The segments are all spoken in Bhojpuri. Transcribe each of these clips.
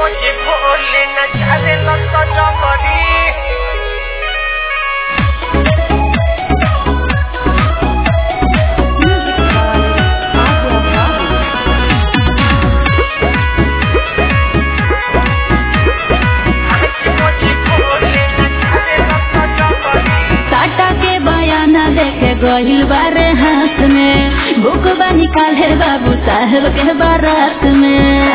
बजे भोले नचारे लत जमरी आज बजे भोले नचारे लत जमरी टाटा के बयाना देखे गहिल बारे हाथ में बुक बा निकाले बाबू साहेब के बारात में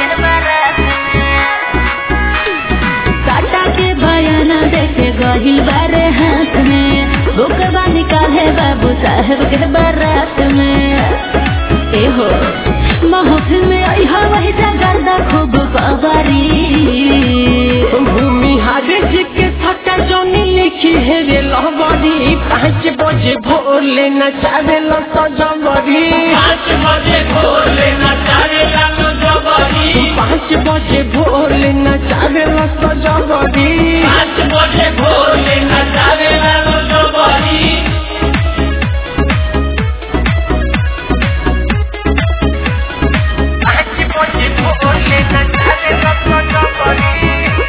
टाटा के बयाना देखे गहिल बारे हाथ में बुक बा निकाले बाबू साहेब के बारात में ए हो महफिल में आई वही जगरदा खूब कबारी भूमि हारे जी के थका जोनी लिखी है रे लहबरी पाँच बजे भोले नचारे लत जमरी पाँच बजे भोले नचारे लालो जबरी पाँच बजे भोले नचारे लत जमरी पाँच बजे भोले नचारे लालो जबरी पाँच बजे भोले नचारे लत जमरी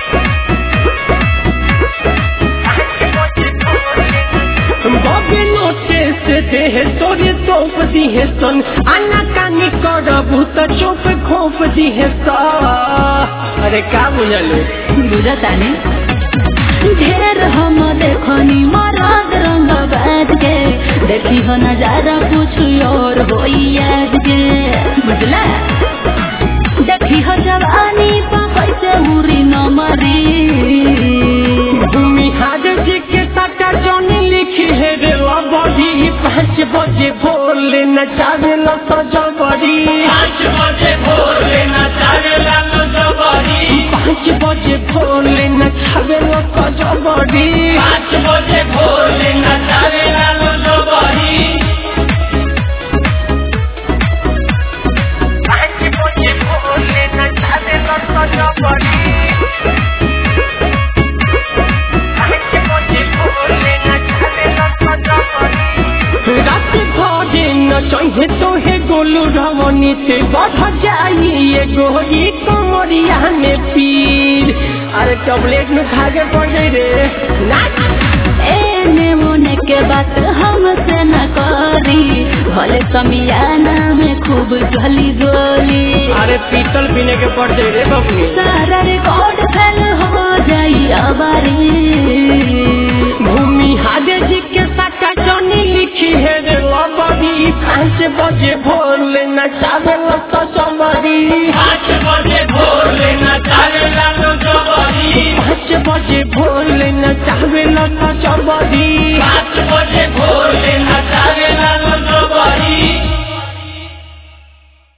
पाँच बजे भोले बबे नोटे से देह तोरे तोप दिहे सन आना कानी करबू त चोप खोप दिहे सा अरे का बुझलू बुझतानी ढेर हम देखनी मरद रंग बाज के देखी हो नजारा कुछ और होई आज के बुझला देखी हो जवानी पा कैसे उरी न मरी भूमि हार जी के टाका जोनी लिखी है रे लबड़ी पाँच बजे भोले नचावे लत जबरी पाँच बजे भोले नचारे लालो जबरी पाँच बजे भोले नचावे लत जबरी पाँच बजे भोले नचारे लालो जबरी पाँच बजे भोले नचावे लत जबरी पाँच बजे भोले नचावे लत जबरी रात भरे न चाहिए तो है गोलू रवनी से बढ़ जाई ये गोरी कमरिया में पीर अरे चॉकलेट में खा के पड़ गई रे नाच एने ओने के बात हमसे न करी भले समियाना में खूब जली गोली अरे पीतल पीने के पड़ जाए रे बबनी सारा रिकॉर्ड फेल हो जाई अबारी भूमि हादे जी के साका जनी लिखी है रे लबड़ी पाँच बजे भोले नचावे लत चमरी पाँच बजे भोले नचारे लालो जबरी पाँच बजे भोले नचावे लत चमरी पाँच बजे भोले